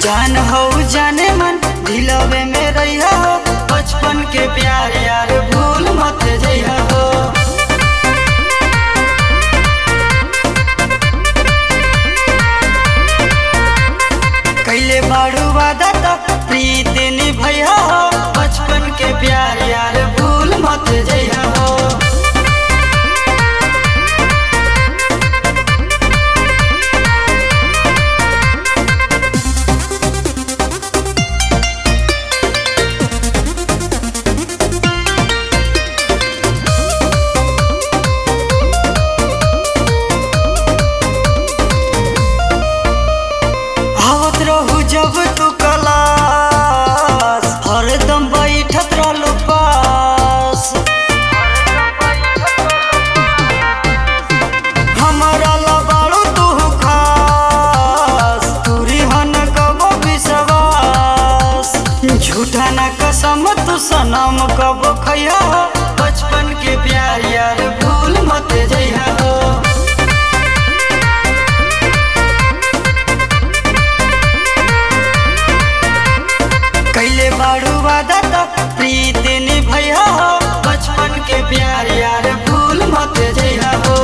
जान हो जाने मन दिलवे में रहिया हो बचपन के प्यार यार भूल मत जइहा हो कैले बाड़ू वादा तक प्रीत निभैया हो बचपन के प्यार यार भूल मत जइहा हो आवत रहू जब तू कलास हरदम बैठत रहलू पास हमारा लबाड़ू तू खास तूरी हन कबो विश्वास झूठा ना कसम तू सनम कबो खैया हो बचपन के प्यार यार भूल मत जइहा हो कैले बाड़ू वादा तक प्रीत निभैया हो बचपन के प्यार यार भूल मत जइहा हो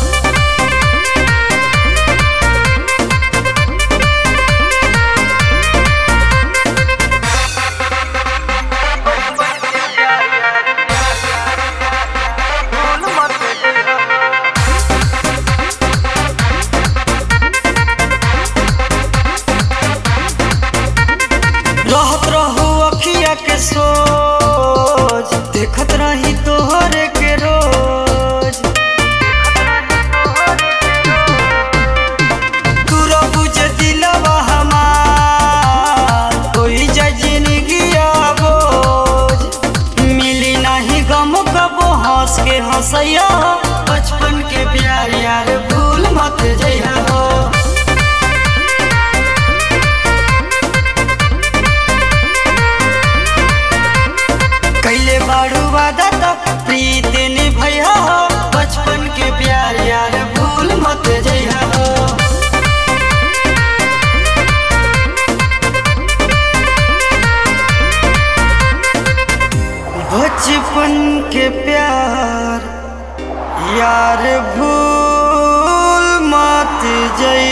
रहत रहू अखिया के सोच देखत रही तोहरे के रोज तू बुझ दिलवा हमार कोई जिंदगी बोझ मिली नहीं गम कबो हंस के हंसैया बचपन के प्यार यार भूल मत जइहा हो कैले बाड़ू वादा तक प्रीत निभैया हो बचपन के प्यार यार भूल मत जइहा हो बचपन के प्यार यार भूल मत जइहा